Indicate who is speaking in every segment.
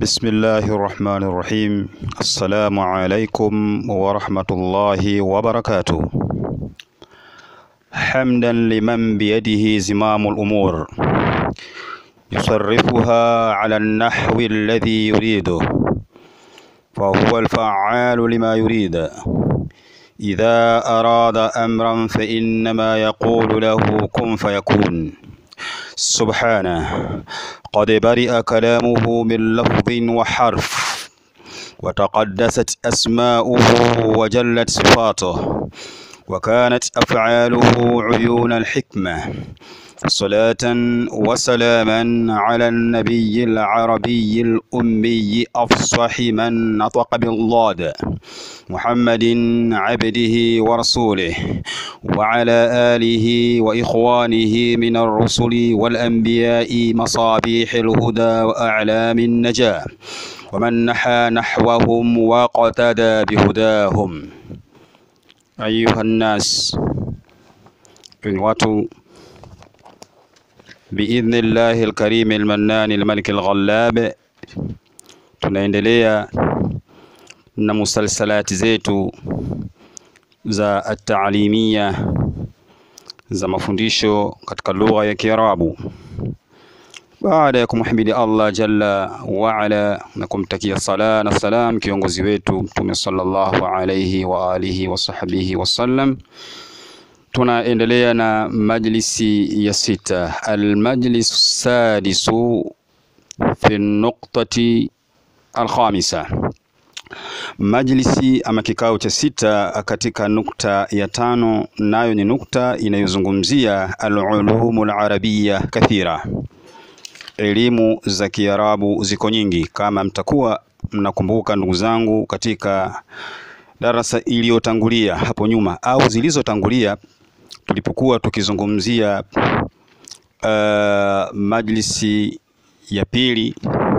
Speaker 1: بسم الله الرحمن الرحيم السلام عليكم ورحمة الله وبركاته حمدا لمن بيده زمام الأمور يصرفها على النحو الذي يريده فهو الفعال لما يريد إذا أراد أمرا فإنما يقول له كن فيكون سبحانه قد برئ كلامه من لفظ وحرف وتقدست أسماؤه وجلت صفاته وكانت أفعاله عيون الحكمة صلاة وسلاما على النبي العربي الأمي أفصح من نطق بالضاد محمد عبده ورسوله وعلى آله وإخوانه من الرسل والأنبياء مصابيح الهدى وأعلام النجاة ومن نحى نحوهم واقتدى بهداهم أيها الناس إن watu biidhni llahi lkarimi lmannani lmaliki lghallab, tunaendelea na musalsalati zetu za ataalimia za mafundisho katika lugha ya Kiarabu baada ya kumhimidi Allah jalla waala na kumtakia sala na salam kiongozi wetu Mtume sallallahu alayhi wa alihi wa sahbihi wasallam. Tunaendelea na majlisi ya sita, almajlis sadisu fi nuqtati alkhamisa, majlisi ama kikao cha sita katika nukta ya tano, nayo ni nukta inayozungumzia alulumu alarabia kathira, elimu za Kiarabu ziko nyingi. Kama mtakuwa mnakumbuka, ndugu zangu, katika darasa iliyotangulia hapo nyuma au zilizotangulia tulipokuwa tukizungumzia uh, majlisi ya pili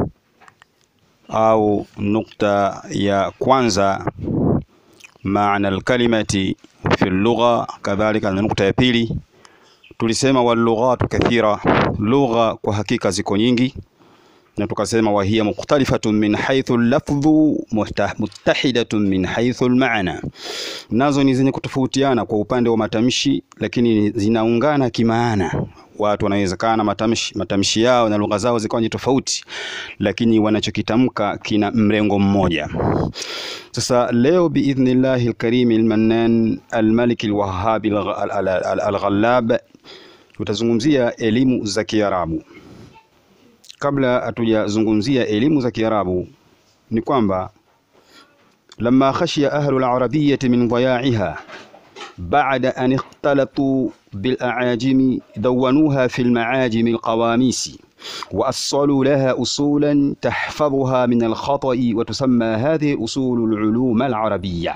Speaker 1: au nukta ya kwanza, maana alkalimati fi lugha, kadhalika na nukta ya pili tulisema walughatu kathira, lugha kwa hakika ziko nyingi na tukasema wahiya mukhtalifatun min haythu lafdhu muttahidatun min haythu almaana, nazo ni zenye kutofautiana kwa upande wa matamshi, lakini zinaungana kimaana. Watu wanawezekana matamshi, matamshi yao na lugha zao zikawa ni tofauti, lakini wanachokitamka kina mrengo mmoja. Sasa leo biidhnillahi alkarimi almannan almaliki alwahhabi alghallab tutazungumzia elimu za Kiarabu. Kabla hatujazungumzia elimu za Kiarabu ni kwamba lamma khashiya ahlu al-arabiyyati min dhaya'iha ba'da an ikhtalatu bil a'ajimi dawanuha fi al-ma'ajim al-qawamisi wa assalu laha usulan tahfadhuha min al-khata'i wa tusamma hadhihi usul al-ulum al-arabiyya.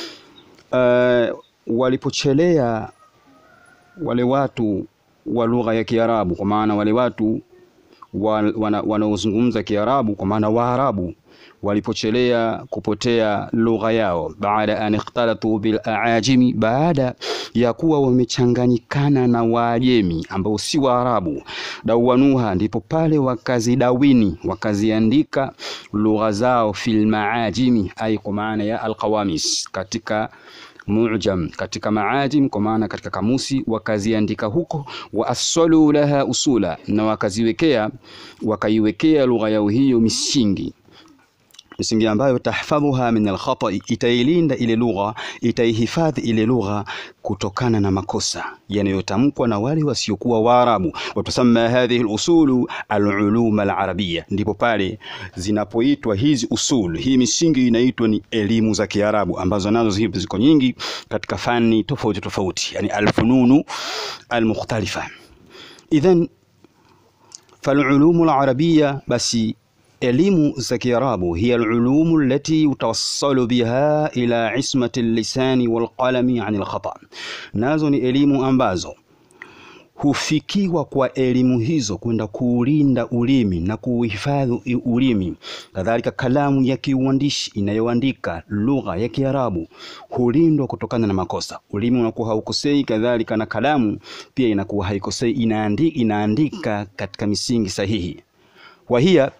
Speaker 1: Uh, walipochelea wale watu wa lugha ya Kiarabu kwa maana wale watu wanaozungumza Kiarabu kwa maana Waarabu walipochelea kupotea lugha yao, baada an ikhtalatu bil aajimi, baada ya kuwa wamechanganyikana na Waajemi ambao si Waarabu. Dawanuha, ndipo pale wakazidawini wakaziandika lugha zao fil maajimi, ai kwa maana ya alqawamis, katika mujam katika maajim kwa maana katika kamusi wakaziandika huko, wa assalu laha usula, na wakaziwekea wakaiwekea lugha yao hiyo misingi misingi ambayo tahfadhuha min alkhata'i, itailinda ile lugha, itaihifadhi ile lugha kutokana na makosa yanayotamkwa na wale wasiokuwa Waarabu. Watusamma hadhihi alusulu alulum alarabiyya, ndipo pale zinapoitwa hizi usul, hii misingi inaitwa ni elimu za Kiarabu, ambazo nazo ziko nyingi katika fani tofauti tofauti, yani alfununu almukhtalifa. Idhan falulumu alarabiyya basi elimu za Kiarabu hiya alulumu allati yutawassalu biha ila ismati lisani walqalami ani alkhata, nazo ni elimu ambazo hufikiwa kwa elimu hizo kwenda kuulinda ulimi na kuuhifadhi ulimi. Kadhalika kalamu ya kiuandishi inayoandika lugha ya Kiarabu hulindwa kutokana na makosa. Ulimi unakuwa haukosei, kadhalika na kalamu pia inakuwa haikosei, inaandika, inaandika katika misingi sahihi. Wahiya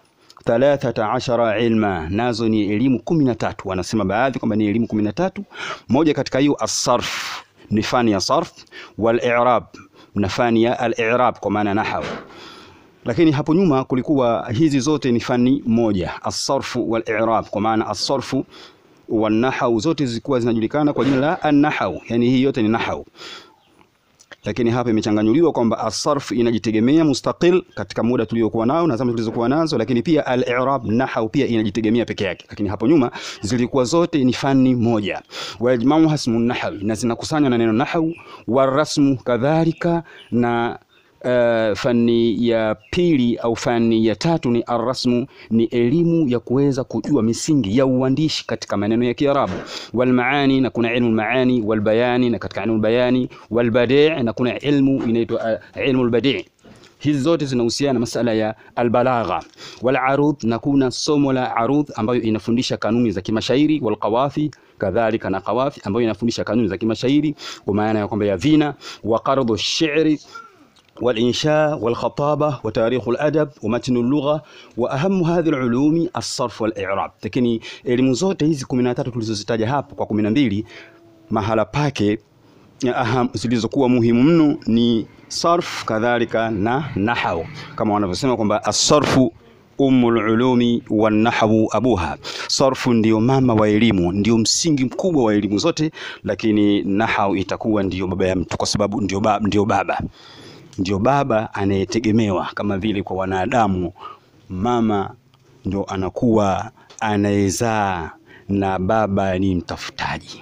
Speaker 1: thalathata ashara ilma, nazo ni elimu kumi na tatu. Wanasema baadhi kwamba ni elimu kumi na tatu. Moja katika hiyo asarf, ni fani ya sarf, wal i'rab, na fani ya al-i'rab kwa maana nahwu lakini hapo nyuma kulikuwa hizi zote ni fani moja, asarfu wal i'rab, kwa maana asarfu wal nahwu zote zilikuwa zinajulikana kwa jina la an-nahwu, yani hii yote ni nahwu. Lakini hapa imechanganyuliwa kwamba asarfu inajitegemea mustaqil katika muda tuliokuwa nao na zama tulizokuwa nazo, lakini pia al-i'rab nahwu pia inajitegemea peke yake. Lakini hapo nyuma zilikuwa zote ni fani moja, wajmau hasmu nahwi, na zinakusanywa na neno nahwu, warasmu kadhalika na Uh, fani ya pili au fani ya tatu ni arrasmu, ni elimu ya kuweza kujua misingi ya uandishi katika maneno ya Kiarabu. Walmaani, na kuna ilmu maani, walbayani, na katika ilmu bayani, walbadi' na kuna ilmu inaitwa uh, ilmu albadi' hizi zote zinahusiana na masala ya albalagha. Walarudh, na kuna somo la arudh ambayo inafundisha kanuni za kimashairi, walqawafi kadhalika na qawafi ambayo inafundisha kanuni za kimashairi kwa maana ya kwamba ya vina, wa qardhu shi'ri والإنشاء والخطابة وتاريخ الأدب ومتن اللغة وأهم هذه العلوم الصرف والإعراب. Lakini elimu zote hizi 13 tulizozitaja hapo kwa 12 mahala pake aham zilizokuwa muhimu mno ni sarf kadhalika na nahwu, kama wanavyosema kwamba as-sarfu ummul ulumi wan nahwu abuha. Sarfu ndio mama wa elimu, ndio msingi mkubwa wa elimu zote, lakini nahwu itakuwa ndio baba ya mtu, kwa sababu ndio baba, ndio baba ndio baba anayetegemewa kama vile kwa wanadamu mama ndio anakuwa anayezaa na baba ni mtafutaji.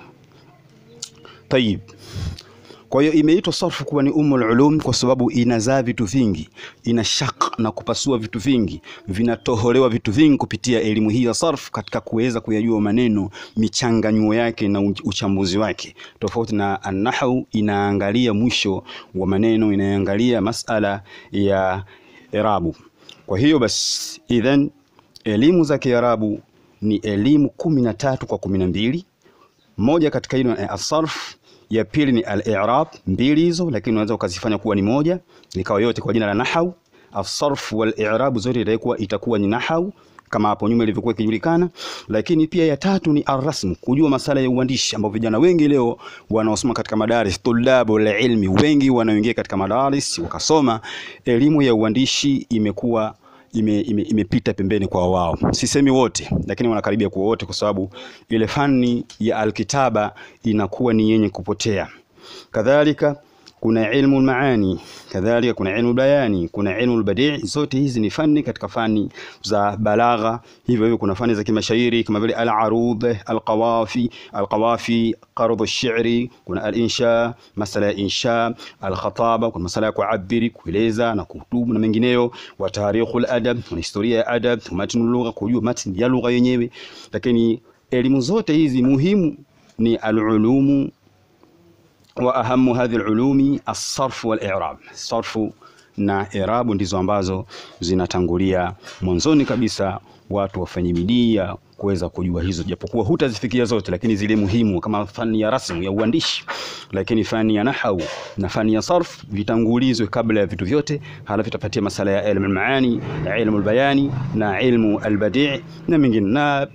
Speaker 1: Tayib, kwa hiyo imeitwa sarfu kuwa ni ummul ulum kwa sababu inazaa vitu vingi, ina shaq na kupasua vitu vingi, vinatoholewa vitu vingi kupitia elimu hii ya sarfu katika kuweza kuyajua maneno, michanganyuo yake na uchambuzi wake, tofauti na an-nahwu inaangalia mwisho wa maneno, inaangalia masala ya irabu. Kwa hiyo basi, idhan elimu za Kiarabu ni elimu kumi na tatu kwa kumi na mbili. Moja katika hilo ni as-sarf ya pili ni al-i'rab, mbili hizo, lakini unaweza ukazifanya kuwa ni moja, ikawa yote kwa jina la nahau. As-sarf wal i'rab zote itakuwa itakuwa ni nahau kama hapo nyuma ilivyokuwa ikijulikana. Lakini pia ya tatu ni arrasm, kujua masala ya uandishi, ambao vijana wengi leo wanaosoma katika madaris, tulabu la ilmi wengi wanaoingia katika madaris wakasoma elimu ya uandishi imekuwa imepita ime, ime pembeni kwa wao. Sisemi wote, lakini wanakaribia kuwa wote, kwa sababu ile fani ya alkitaba inakuwa ni yenye kupotea. Kadhalika kuna ilmu maani, kadhalika kuna ilmu bayani, kuna ilmu badi'. Zote hizi ni fani katika fani za balagha. Hivyo hivyo kuna fani za kimashairi kama vile al-arudh, al-qawafi, al-qawafi, qardh ash-shi'ri, kuna al-insha, masala ya insha, al-khataba, kuna masala ya kuabiri, kueleza na kuhutubu na mengineyo, wa tarikhul adab, kuna historia ya adab, matnul lugha, kujua matni ya lugha yenyewe. Lakini elimu zote hizi muhimu ni al-ulumu wa ahamu hadhi ulumi as-sarf wal i'rab. Sarfu na i'rabu ndizo ambazo zinatangulia mwanzoni kabisa, watu wafanye bidii ya kuweza kujua hizo, japokuwa hutazifikia zote, lakini zile muhimu kama fani ya rasmu ya uandishi, lakini fani ya nahau na fani ya sarf vitangulizwe kabla ya vitu vyote, halafu itapatia masala ya ilmu al-maani, ilmu al-bayani na ilmu al-badi' na mengine, na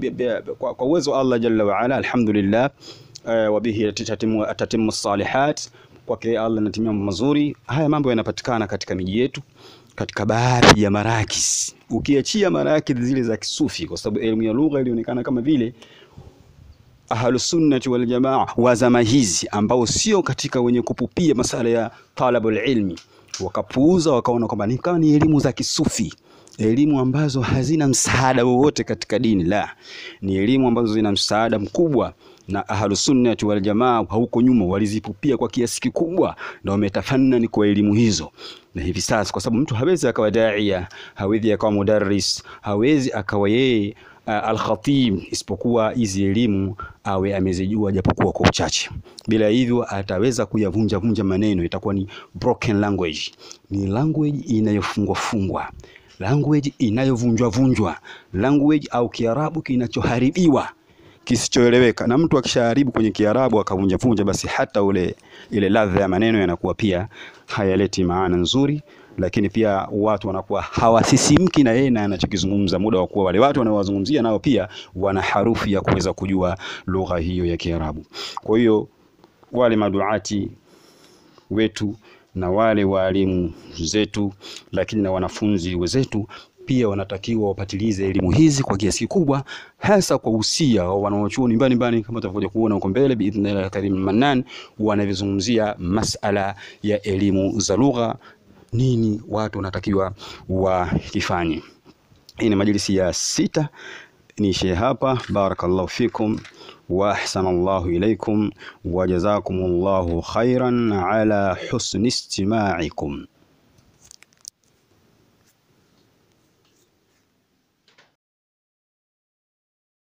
Speaker 1: kwa uwezo wa Allah jalla wa ala, alhamdulillah Uh, wabihi tatimu salihat, kwake Allah natimia mambo mazuri. Haya mambo yanapatikana katika miji yetu, katika baadhi ya marakis, ukiachia marakis zile za kisufi, kwa sababu elimu ya lugha ilionekana kama vile ahlusunnati wal jamaa wa zama hizi, ambao sio katika wenye kupupia masala ya talabul ilmi, wakapuuza wakaona kwamba ni kama ni elimu za kisufi elimu ambazo hazina msaada wowote katika dini. La, ni elimu ambazo zina msaada mkubwa na ahlusunnati wal jamaa huko nyuma walizipupia kwa kiasi kikubwa, na wametafanani kwa elimu hizo. Na hivi sasa, kwa sababu mtu hawezi akawa daia, hawezi akawa mudarris, hawezi akawa yeye uh, alkhatib, isipokuwa hizi elimu awe amezijua japokuwa kwa uchache. Bila hivyo ataweza kuyavunja vunja maneno, itakuwa ni broken language, ni language inayofungwa fungwa language inayovunjwa vunjwa, language au Kiarabu kinachoharibiwa kisichoeleweka. Na mtu akishaharibu kwenye Kiarabu akavunja vunja, basi hata ule ile ladha ya maneno yanakuwa pia hayaleti maana nzuri, lakini pia watu wanakuwa hawasisimki na yeye na anachokizungumza, muda wa kuwa wale watu wanaowazungumzia nao pia wana harufu ya kuweza kujua lugha hiyo ya Kiarabu. Kwa hiyo wale maduati wetu na wale waalimu zetu, lakini na wanafunzi wenzetu pia wanatakiwa wapatilize elimu hizi kwa kiasi kikubwa, hasa kwa usia wa wanaochuoni mbalimbali, kama tutakuja kuona huko mbele biidhnillah karim mannan, wanavyozungumzia masala ya elimu za lugha, nini watu wanatakiwa wakifanye. Hii ni majlisi ya sita, niishie hapa. Barakallahu fikum wa ahsanallahu ilaikum wa jazakumullahu khairan ala husni istimaikum.